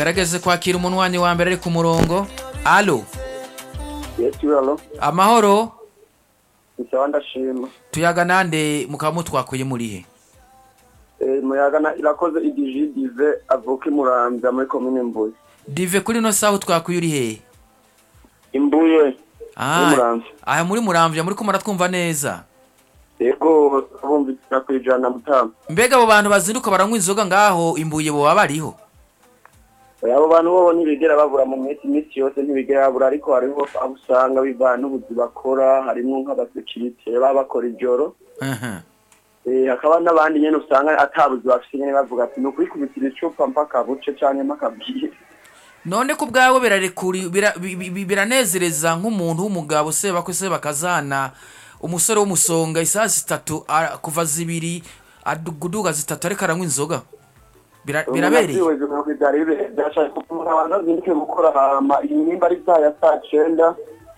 tugaragaze kwakira umunwanyi wa mbere ari ku murongo alo yesi alo amahoro isawa ndashima tuyaga nande mukaba mutwakuye murihe Eh, muyaga na irakoze idijidive avuka imuramvya muri komine mbuye dive kuri ino saha utwakuye uri hehe imbuye Ah, Muramvya. aha muri muramvya muri ko muratwumva neza yego bumvira kwijana mutama mbega abo bantu bazinduka baranywa inzoga ngaho imbuye boba bariho abo bantu bobo ntibigera babura mu minsi iminsi yose ntibigera babura ariko hariho abo usanga bivana n'ubuzi bakora harimwo nk'abasekirite baba bakora ijoro Aha. Eh, hakaba n'abandi nyene usanga atabuzi bafise nyene bavuga ati ni ukwikubitira icupa mpaka buce canke mpaka bwire none ko ubwawe birarekuri bira- bi- bi- biranezereza nk'umuntu w'umugabo seba ko seba kazana umusore w'umusonga isaha zitatu ara- kuva zibiri aduguduga zitatu ariko aranywa inzoga Bira- birabereye umuntu abanza azinduke gukora hama inimba ari saa ya saa cenda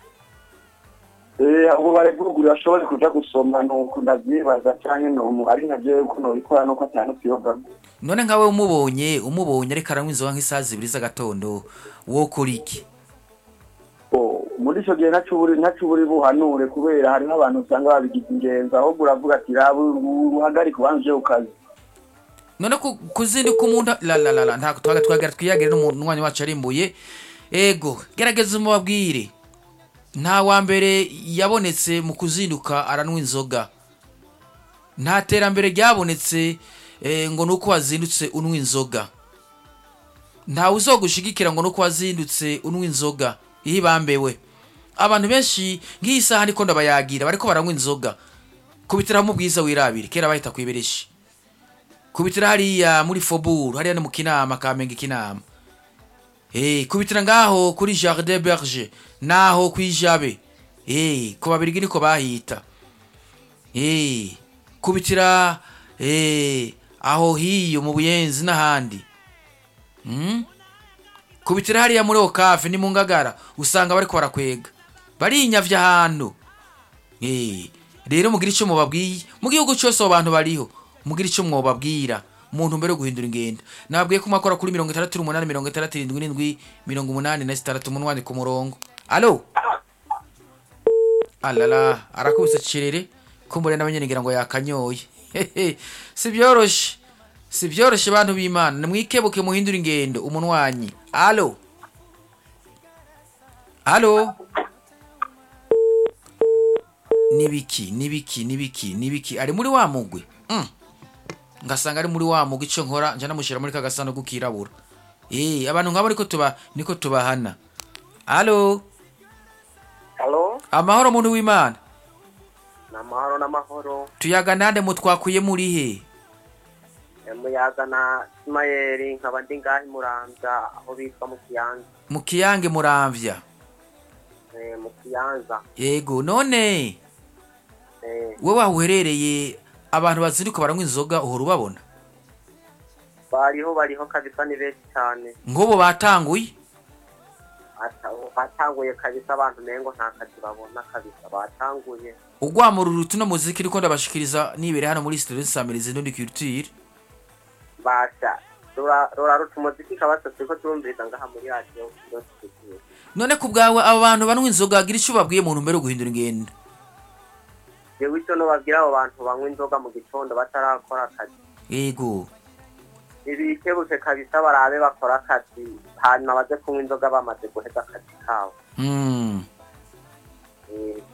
Eh, ubu bareguruguru ashobore kuja gusoma nuko ndavyibaza canke nomu ari nka jewe ko nobikora nuko atanu kwiyoga none nkawe umubonye umubonye ariko aranywa inzoga nk'isaha zibiri z'agatondo wokora iki Oh, muri ico gihe naco uburi naco uburi buhanure kubera hari n'abantu usanga babigize ingenzi ahubwo uravuga ati raba uhagarike ubanze uje ku kazi none ku- kuzinduka umuntu la la la la ntabwo twaga twagera twiyagire n'umunywanyi wacu arimbuye ego gerageza umubabwire nta wa mbere yabonetse mu kuzinduka aranywa inzoga nta terambere ryabonetse eh, ngo nuko wazindutse unywa inzoga ntawe uzogushigikira ngo nuko wazindutse unywa inzoga iyo ibambewe abantu benshi nk'iyi saha niko ndabayagira bariko baranywa inzoga kubitiraho mu bwiza wirabire kera bahita kwibereshi kubitira hariya muri foburu hariya ni mu kinama kamenge kinama Eh, kubitira ngaho kuri jardin berger naho kwijabe Eh, ku babirigi niko bahita Eh, kubitira eh, aho hiyo mu buyenzi n'ahandi mm? kubitira hariya muri okafe ni mu ngagara usanga bariko barakwega barinyavya ahantu Eh, rero mugira icyo mubabwiye mu gihugu cyose abo bantu bariho mugira icyo mwobabwira umuntu mbere yo guhindura ingendo nababwiye ko mwakora kuri mirongo itandatu n'umunani mirongo itandatu irindwi n'indwi mirongo umunani na zitandatu umunwani ku murongo alo alala arakubise cirere kumbure nawe nyene ngira ngo yakanyoye Hehe, si byoroshe si byoroshe bantu b'imana nimwikebuke muhindura ingendo umunwanyi alo alo nibiki nibiki nibiki nibiki ari muri wa mugwi mm. ngasanga ari muri wa mugwi ico nkora nja namushira muri kagasanduku kirabura eh abantu nkabo niko tuba niko tubahana alo halo amahoro muntu w'imana namahoro n'amahoro tuyaga nande mutwakuye muri he muyaga na simayeri nkaba ndi ngaho imuramvya aho bitwa mu kiyanza mu kiyange muramvya Eh, mu kiyanza yego none Eh, wowe aho uherereye abantu bazinduka baranywa inzoga uhora ubabona bariho bariho kabisa ni benshi cyane nk'ubu batanguye Ata- batanguye kabisa abantu mengo nta kazi babona kabisa batanguye ugwamurura utuno muziki riko ndabashikiriza nibere hano muri studio nsamiriza n'undi culture basha rura rura ruta umuziki kabasa turiko turumviriza ngaha muri radiyo yose tugiye none ku bwawe abo bantu banywa inzoga gira icyo ubabwiye mu ntumbero yo guhindura ingendo jewe icyo nobabwira abo bantu banywa inzoga mu gitondo batarakora akazi yego ibikebuke kabisa barabe bakora akazi hanyuma baze kunywa inzoga bamaze guheza akazi kabo mm. Eh,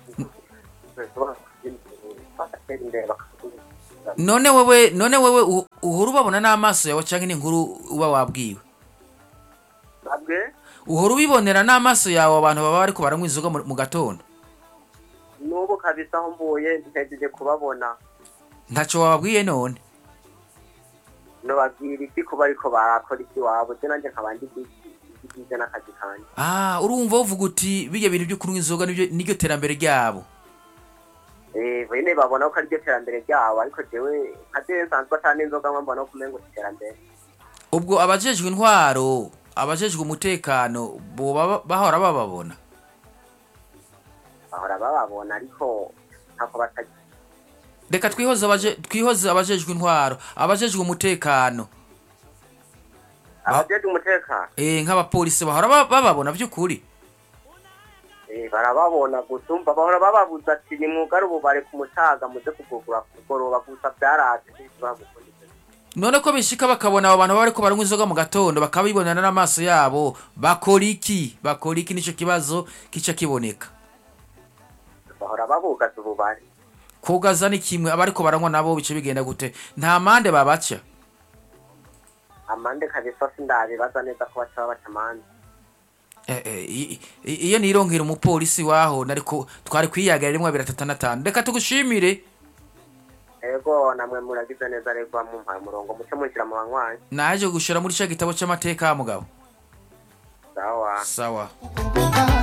bagatera imbere bakagurisha. none wewe none wewe u- uhora ubabona n'amaso yawe canke n'inkuru uba wabwiwe nabwe uhora ubibonera n'amaso yawe abantu baba bariko baranywa inzoga mu mu gatondo n'ubu kabisa aho mvuye ntegereje kubabona ntaco wababwiye none nobabwira iki kuba ariko barakora iki wabo je nanje nkaba ndi bigize n'akazi kanje ah urumva uvuga uti bijya bintu byo kunywa inzoga nibyo niryo terambere ryabo Eh, bene babona ko ariryo terambere ryabo ariko jewe nka jewe nsanzwe atari inzoga mba mbona ko umengo si iterambere ubwo abajejwe intwaro abajejwe umutekano boba bahora bababona bahora bababona ariko ntako batagira reka twihoze abaje twihoze abajejwe intwaro abajejwe umutekano abajejwe umutekano eh nk'abapolisi bahora ba- bababona by'ukuri Eh, barababona gusa umva bahora bababuza ati ni mwugare ubu bari ku mutaga muze kugugura kugoroba gusa byaraje ntibagukundise none ko bishika bakabona abo bantu baba bariko baranywa inzoga mu gatondo bakabibonana n'amaso yabo bakora iki bakora iki nico kibazo kica kiboneka bahora babugaza ubu bari kugaza ni kimwe abariko baranywa nabo bice bigenda gute nta mande babaca amande kabisa sindabibaza neza ko baca babaca amande Eh, eh, i- i- iyo nironkera umupolisi waho nariko twari kwiyagarira rimwe abiri atatu na tanu reka tugushimire ego namwe muragize neza rego mumpaye umurongo muce mushyira mu banywanyi naje gushira muri ca gitabo c'amateka mugabo sawa sawa